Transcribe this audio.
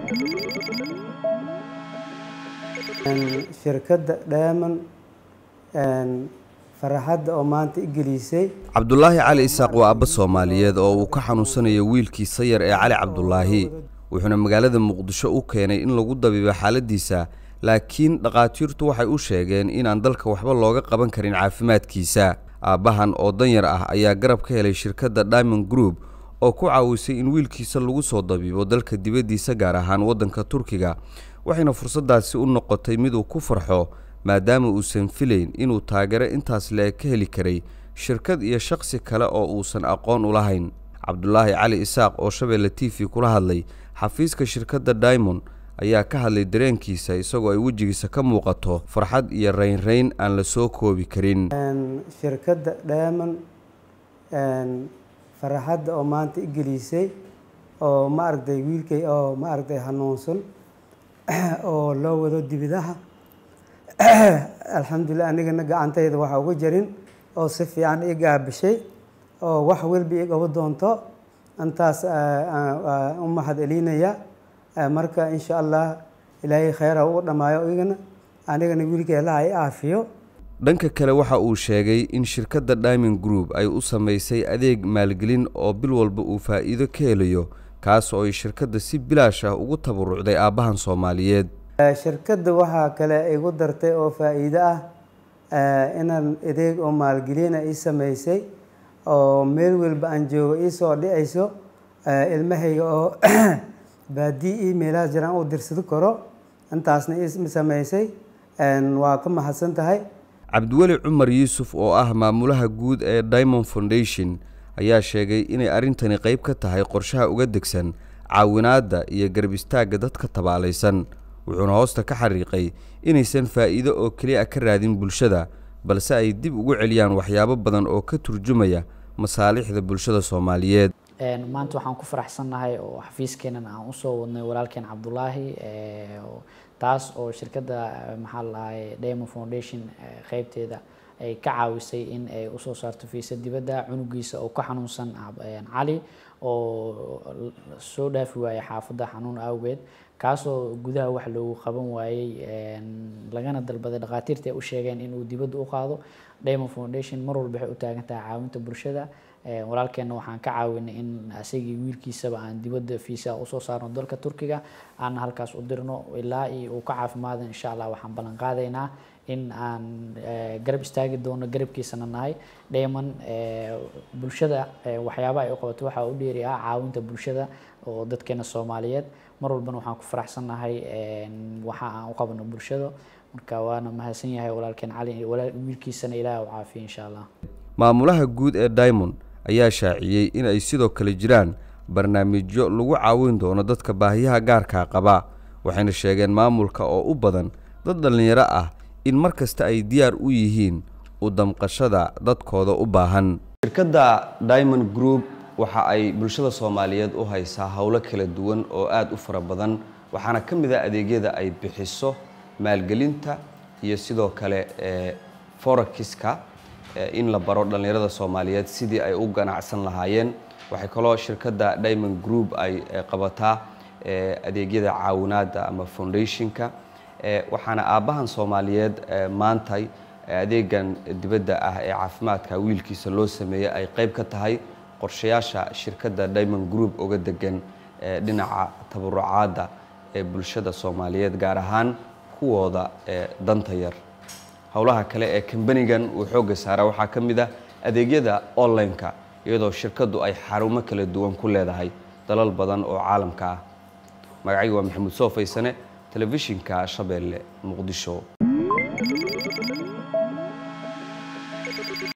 shirkadda Diamond farxadda oo maanta i gelisay cabdulaahi cali isaaq waa abba soomaaliyeed oo uu ka xanuunsanayo wiilkiisa yar ee cali cabdulaahi wuxuuna magaalada muqdisho u keenay in lagu dabiibo xaaladiisa laakiin dhakhaatiirtu waxay u sheegeen inaan dalka waxba looga qaban karin caafimaadkiisa aabbahan oo danyar ah ayaa garab ka helay shirkadda diamond group oo ku caawisay in wiilkiisa lagu soo dabiibo dalka dibaddiisa gaar ahaan waddanka turkiga waxayna fursaddaasi u noqotay mid uu ku farxo maadaama uusan filayn inuu taageero intaas le-eg ka heli karay shirkad iyo shakhsi kale oo uusan aqoon u lahayn cabdulaahi cali isaaq oo shabeelle t v kula hadlay xafiiska shirkadda diamond ayaa ka hadlay dareenkiisa isagoo ay wejigiisa ka muuqato farxad iyo raynrayn aan la soo koobi karin shirkadda Diamond farxadda oo maanta i gelisay oo ma aragtay wiilkay oo ma aragtay hanuunsan oo loo wado dibidaha alxamdulilah anigana gacantayda waxa uga jarin oo si fiican ii gaabishay oo wax walba ii qabo doonto intaas u mahad celinaya marka insha allah ilaahay khayr ha ugu dhammaayo igana anigana wiilkay allaha i aafiyo dhanka kale waxa uu sheegay in shirkadda diamond group ay u samaysay adeeg maalgelin oo bil walba uu faa'iido ka helayo kaas oo ay shirkadda si bilaash ah ugu tabarucday aabbahan soomaaliyeed shirkadda waxaa kale igu dartay oo faa'iido ah inaan adeeg oo maalgelina ii samaysay oo meel walba aan joogo ii soo dhicayso ilmahayga oo baadii ii meelaha jiraan u dirsado karo intaasna ii samaysay waa ka mahadsan tahay cabdiweli cumar yuusuf oo ah maamulaha guud ee diamond foundation ayaa sheegay inay arrintani qayb ka tahay qorshaha uga degsan caawinaadda iyo garab istaagga dadka tabaalaysan wuxuuna hoosta ka xariiqay inaysan faa'iido oo keliya ka raadin bulshada balse ay dib ugu celiyaan waxyaabo badan oo ka turjumaya masaalixda bulshada soomaaliyeed maanta waxaan ku faraxsannahay oo xafiiskeenan aan usoo wadnay walaalkeen cabdulaahi taas oo shirkadda maxaa la dhahay diamond foundation qeybteeda ay ka caawisay in ay usoo saarto fiisa dibadda cunugiisa oo ka xanuunsan cali oo soo dhaafi waayey xaafadda xanuun awgeed kaasoo gudaha wax loogu qaban waayey lagana dalbaday dhakhaatiirta ay u sheegeen inuu dibadda u qaado diamond foundation mar walba waxay u taagan tahay caawinta bulshada walaalkeenna waxaan ka caawinay in asagii wiilkiisaba aan dibadda fiisa usoo saarno dalka turkiga aan halkaas u dirno ilaa iyo uu ka caafimaado insha allah waxaan ballan qaadaynaa in aan garab istaagi doono garabkiisana nahay diamond bulshada waxyaaba ay u qabato waxaa u dheeri ah caawinta bulshada oo dadkeena soomaaliyeed mar walbana waxaan ku faraxsannahay waxa aan u qabano bulshada marka waana mahadsan yahay walaalkeen cali wiilkiisana ilaah u caafiya insha allah maamulaha guud ee diamond ayaa shaaciyey in ay sidoo kale jiraan barnaamijyo lagu caawin doono dadka baahiyaha gaarkaa qaba waxayna sheegeen maamulka oo u badan dad dhallinyaro ah in mar kasta ay diyaar u yihiin u damqashada dadkooda u baahan shirkadda diamond group waxa ay bulshada soomaaliyeed u haysaa howlo kala duwan oo aada u fara badan waxaana ka mid ah adeegyada ay bixiso maalgelinta iyo sidoo kale forakiska in la baro dhallinyarada soomaaliyeed sidii ay u ganacsan lahaayeen waxay kaloo shirkadda diamond group ay qabataa adeegyada caawinaadda ama foundationka waxaana aabbahan soomaaliyeed maantay adeegan dibadda ah ee caafimaadka wiilkiisa loo sameeyey ay qayb ka tahay qorshayaasha shirkadda diamond group uga degan dhinaca tabarucaadda ee bulshada soomaaliyeed gaar ahaan kuwooda danta yar howlaha kale ee kambanigan uu xoogga saara waxaa ka mid ah adeegyada online-ka iyadoo shirkaddu ay xarumo kala duwan ku leedahay dalal badan oo caalamka ah magacayga waa maxamuud soo faysane telefishinka shabeelle muqdisho